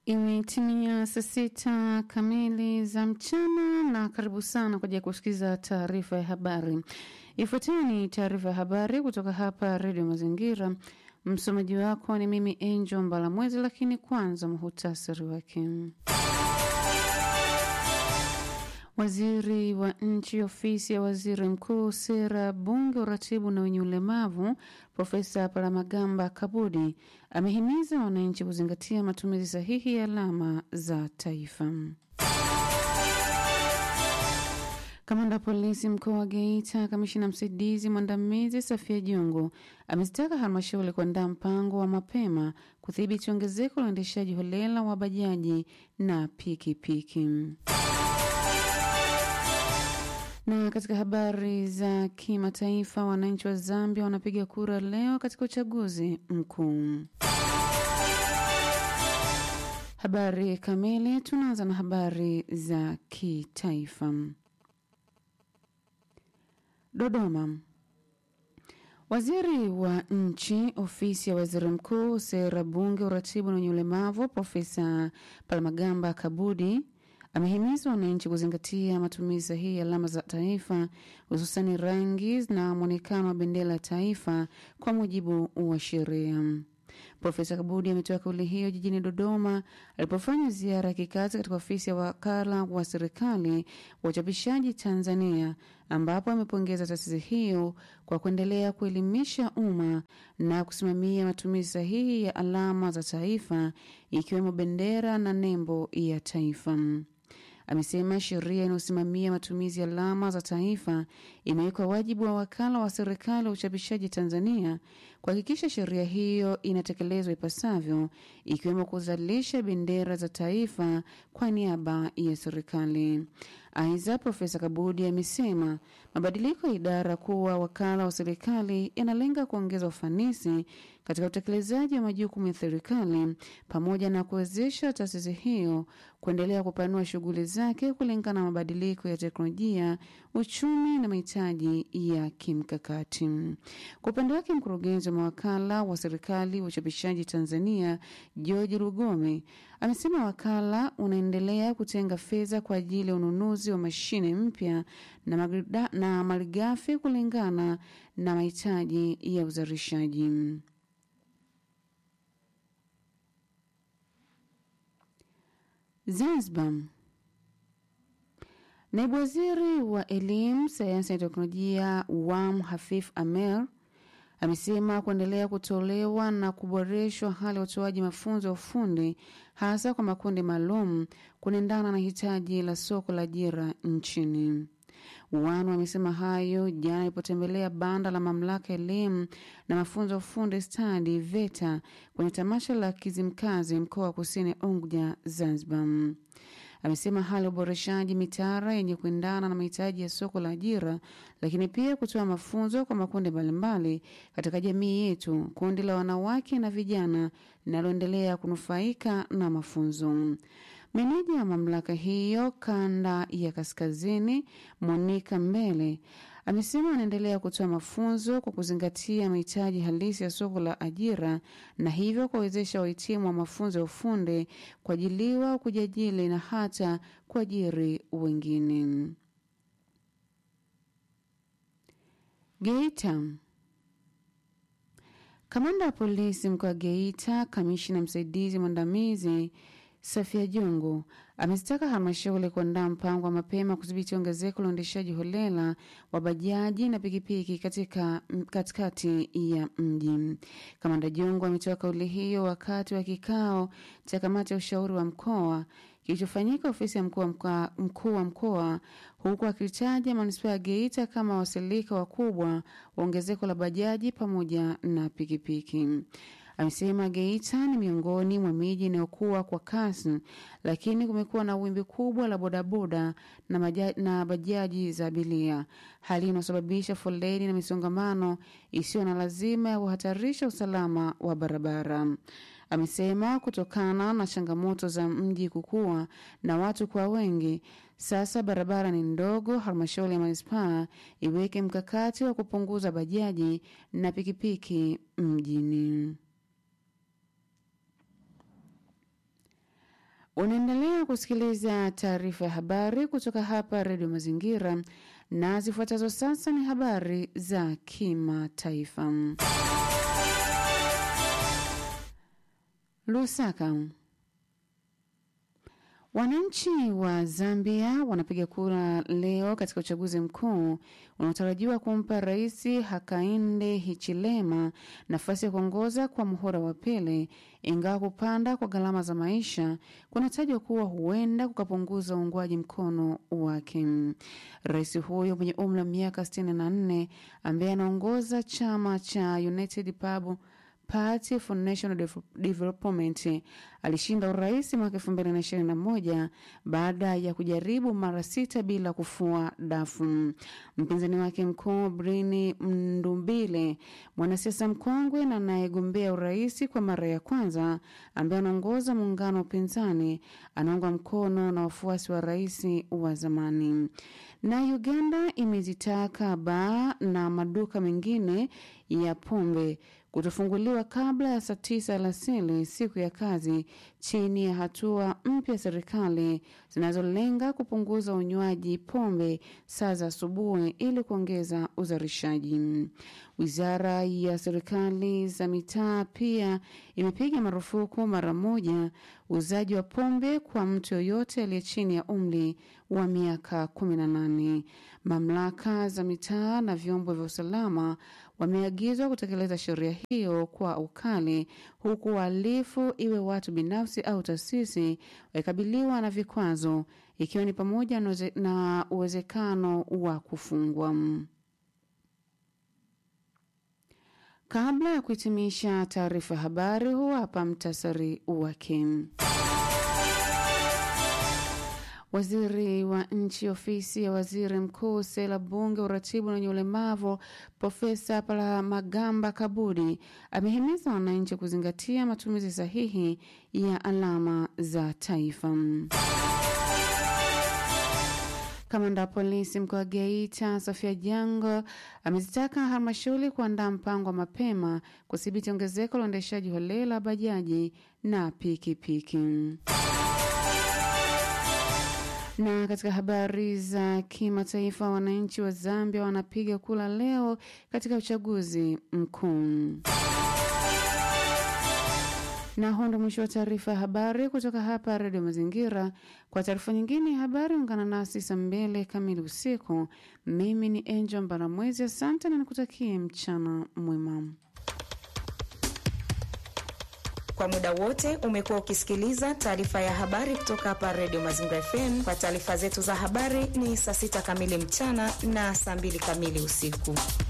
Imetimia saa sita kamili za mchana na karibu sana kwa ajili ya kusikiza taarifa ya habari. Ifuatayo ni taarifa ya habari kutoka hapa Redio Mazingira. Msomaji wako ni mimi Angel Mbalamwezi, lakini kwanza muhutasari wake. Waziri wa nchi ofisi ya waziri mkuu, sera, bunge, uratibu na wenye ulemavu, Profesa Palamagamba Kabudi amehimiza wananchi kuzingatia matumizi sahihi ya alama za taifa. Kamanda wa polisi mkoa wa Geita, kamishina msaidizi mwandamizi Safia Jongo amezitaka halmashauri kuandaa mpango wa mapema kudhibiti ongezeko la uendeshaji holela wa bajaji na pikipiki piki. Na katika habari za kimataifa, wananchi wa Zambia wanapiga kura leo katika uchaguzi mkuu. Habari kamili, tunaanza na habari za kitaifa. Dodoma. Waziri wa nchi ofisi ya waziri mkuu, sera, bunge, uratibu na wenye ulemavu, Profesa Palamagamba Kabudi amehimiza wananchi kuzingatia matumizi sahihi ya alama za taifa hususani rangi na mwonekano wa bendera ya taifa kwa mujibu wa sheria. Profesa Kabudi ametoa kauli hiyo jijini Dodoma alipofanya ziara ya kikazi katika ofisi ya wakala wa serikali wa uchapishaji Tanzania, ambapo amepongeza taasisi hiyo kwa kuendelea kuelimisha umma na kusimamia matumizi sahihi ya alama za taifa ikiwemo bendera na nembo ya taifa. Amesema sheria inayosimamia matumizi ya alama za taifa imewekwa wajibu wa wakala wa serikali wa uchapishaji Tanzania kuhakikisha sheria hiyo inatekelezwa ipasavyo, ikiwemo kuzalisha bendera za taifa kwa niaba ya serikali. Aidha, Profesa Kabudi amesema mabadiliko ya idara kuwa wakala wa serikali yanalenga kuongeza ufanisi katika utekelezaji wa majukumu ya serikali pamoja na kuwezesha taasisi hiyo kuendelea kupanua shughuli zake kulingana na mabadiliko ya teknolojia, uchumi na mahitaji ya kimkakati. Kwa upande wake, mkurugenzi wa mawakala wa serikali wa uchapishaji Tanzania George Lugome amesema wakala unaendelea kutenga fedha kwa ajili ya ununuzi wa mashine mpya na, na malighafi kulingana na mahitaji ya uzalishaji. Zanzibar. Naibu waziri wa elimu, sayansi na teknolojia WAM Hafif Amer amesema kuendelea kutolewa na kuboreshwa hali ya utoaji mafunzo ya ufundi hasa kwa makundi maalum kunaendana na hitaji la soko la ajira nchini. Wanu amesema hayo jana alipotembelea banda la mamlaka ya elimu na mafunzo ya ufundi stadi VETA kwenye tamasha la Kizimkazi mkoa wa Kusini Unguja, Zanzibar. Amesema hali ya uboreshaji mitaala yenye kuendana na mahitaji ya soko la ajira, lakini pia kutoa mafunzo kwa makundi mbalimbali katika jamii yetu, kundi la wanawake na vijana linaloendelea kunufaika na mafunzo. Meneja wa mamlaka hiyo kanda ya kaskazini Monika Mbele amesema anaendelea kutoa mafunzo kwa kuzingatia mahitaji halisi ya soko la ajira na hivyo kuwawezesha wahitimu wa mafunzo ya ufundi kuajiliwa, kujiajili na hata kuajiri wengine. Geita. Kamanda wa polisi mkoa wa Geita, kamishina msaidizi mwandamizi Safia Jongo amezitaka halmashauri kuandaa mpango wa mapema kudhibiti ongezeko la uendeshaji holela wa bajaji na pikipiki katika katikati ya mji. Kamanda Jongo ametoa kauli hiyo wakati wa kikao cha kamati ya ushauri wa mkoa kilichofanyika ofisi ya mkuu wa mkoa, huku akitaja manispaa ya Geita kama wasilika wakubwa wa ongezeko la bajaji pamoja na pikipiki. Amesema Geita ni miongoni mwa miji inayokuwa kwa kasi, lakini kumekuwa na wimbi kubwa la bodaboda na, maja, na bajaji za abiria, hali inayosababisha foleni na misongamano isiyo na lazima ya kuhatarisha usalama wa barabara. Amesema kutokana na changamoto za mji kukua na watu kwa wengi, sasa barabara ni ndogo. Halmashauri ya manispaa iweke mkakati wa kupunguza bajaji na pikipiki mjini. Unaendelea kusikiliza taarifa ya habari kutoka hapa Redio Mazingira, na zifuatazo sasa ni habari za kimataifa. Lusaka. Wananchi wa Zambia wanapiga kura leo katika uchaguzi mkuu unaotarajiwa kumpa Rais Hakainde Hichilema nafasi ya kuongoza kwa muhula wa pili, ingawa kupanda kwa gharama za maisha kunatajwa kuwa huenda kukapunguza uungwaji mkono wake. Rais huyo mwenye umri wa miaka 64 ambaye anaongoza chama cha United Pub Party for National Development alishinda urais mwaka elfu mbili na ishirini na moja baada ya kujaribu mara sita bila kufua dafu. Mpinzani wake mkuu Brini Mndumbile, mwanasiasa mkongwe na anayegombea urais kwa mara ya kwanza, ambaye anaongoza muungano wa upinzani, anaungwa mkono na wafuasi wa rais wa zamani. Na Uganda imezitaka baa na maduka mengine ya pombe kutofunguliwa kabla ya saa tisa alasiri siku ya kazi chini ya hatua mpya ya serikali zinazolenga kupunguza unywaji pombe saa za asubuhi ili kuongeza uzalishaji. Wizara ya serikali za mitaa pia imepiga marufuku mara moja uuzaji wa pombe kwa mtu yoyote aliye chini ya umri wa miaka 18. Mamlaka za mitaa na vyombo vya usalama wameagizwa kutekeleza sheria hiyo kwa ukali, huku wahalifu, iwe watu binafsi au taasisi, wakikabiliwa na vikwazo, ikiwa ni pamoja na uwezekano wa kufungwa. Kabla ya kuhitimisha taarifa ya habari, huu hapa mtasari wake. Waziri wa nchi ofisi ya waziri mkuu, sera, bunge, uratibu na wenye ulemavu, Profesa Palamagamba Kabudi amehimiza wananchi kuzingatia matumizi sahihi ya alama za taifa. Kamanda wa polisi mkoa wa Geita Sofia Jango amezitaka halmashauri kuandaa mpango wa mapema kudhibiti ongezeko la uendeshaji holela bajaji na pikipiki piki. Na katika habari za kimataifa, wananchi wa Zambia wanapiga kura leo katika uchaguzi mkuu. Na huu ndo mwisho wa taarifa ya habari kutoka hapa Redio Mazingira. Kwa taarifa nyingine ya habari, ungana nasi saa mbili kamili usiku. Mimi ni Angel Mbaramwezi, asante na nikutakie mchana mwema. Kwa muda wote umekuwa ukisikiliza taarifa ya habari kutoka hapa Redio Mazingira FM. Kwa taarifa zetu za habari ni saa sita kamili mchana na saa mbili kamili usiku.